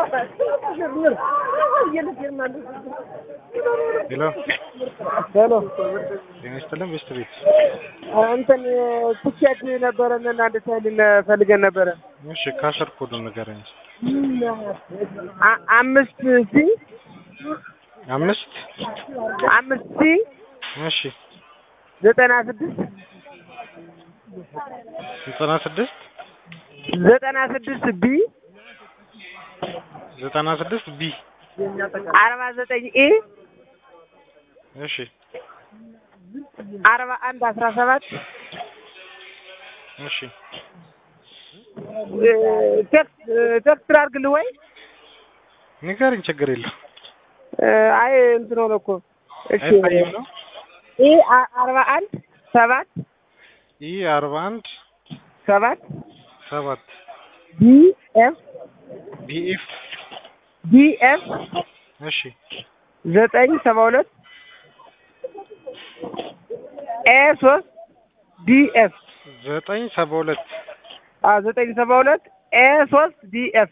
ሄሎ ሄሎ ጤና ይስጥልን ቤስት ቤት እንትን ትኬት ነበረን እና እንድታይልን ፈልገን ነበረ። እሺ ካሸር ኮዱን ንገረኝ አ- አምስት ሲ አምስት አምስት ሲ እሺ ዘጠና ስድስት ዘጠና ስድስት ዘጠና ስድስት ቢ ዘጠና ስድስት ቢ አርባ ዘጠኝ ኤ እሺ አርባ አንድ አስራ ሰባት እሺ ቴክስት ቴክስት ላድርግልህ ወይ? ንገረኝ ችግር የለው አይ እንትን ሆነ እኮ እሺ አይታይም ነው ኤ አ- አርባ አንድ ሰባት ይህ አርባ አንድ ሰባት ሰባት ቢ ኤፍ ቢኤፍ ቢ ኤፍ እሺ ዘጠኝ ሰባ ሁለት ኤ ሶስት ዲ ኤፍ ዘጠኝ ሰባ ሁለት ዘጠኝ ሰባ ሁለት ኤ ሶስት ዲ ኤፍ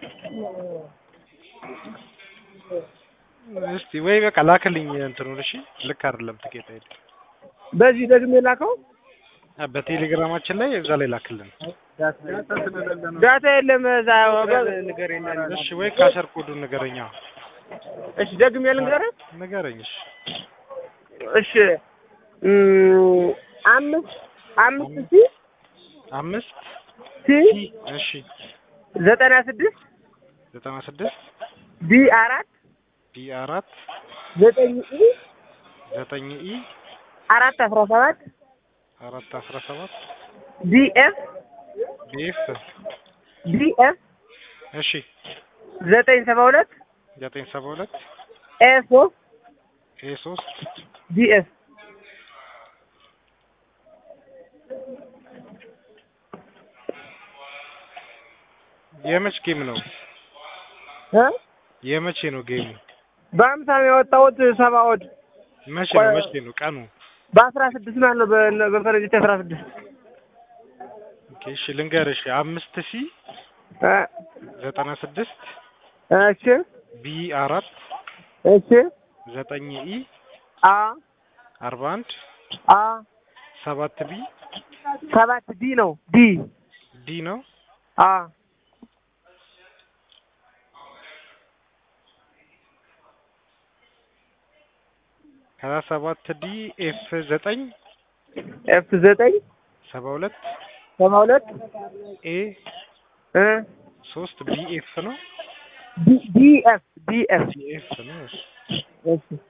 እስቲ ወይ በቃ ላክልኝ እንትኑን እሺ ልክ አይደለም ትኬት አይደል በዚህ ደግሜ ላከው አ፣ በቴሌግራማችን ላይ እዛ ላይ ላክልን ዳታ የለም እዛ እሺ ወይ ካሸር ኮዱን ንገረኛ እሺ ደግሜ ልንገርህ ንገረኝ እሺ እሺ እም፣ አምስት አምስት ሲ አምስት ሲ እሺ ዘጠና ስድስት ዘጠና ስድስት ቢ አራት ቢ አራት ዘጠኝ ኢ ዘጠኝ ኢ አራት አስራ ሰባት አራት አስራ ሰባት ዲ ኤፍ ቢኤፍ ዲ ኤፍ እሺ ዘጠኝ ሰባ ሁለት ዘጠኝ ሰባ ሁለት ኤ ሶስት ኤ ሶስት ዲ ኤፍ የመች ጌም ነው እ የመቼ ነው ጌሙ በአምሳ ነው የወጣሁት ሰባ ወድ መቼ ነው መቼ ነው ቀኑ በአስራ ስድስት ማለት ነው በ- በፈረንጆች አስራ ስድስት ኦኬ እሺ ልንገርሽ አምስት ሲ እ ዘጠና ስድስት እሺ ቢ አራት እሺ ዘጠኝ ኢ አ አርባ አንድ አ ሰባት ቢ ሰባት ዲ ነው ዲ ዲ ነው አ ከዛ ሰባት ዲ ኤፍ ዘጠኝ ኤፍ ዘጠኝ ሰባ ሁለት ሰባ ሁለት ኤ እ ሶስት ቢ ኤፍ ነው ዲ ዲ ኤፍ ዲ ኤፍ ዲ ኤፍ ነው እሺ እሺ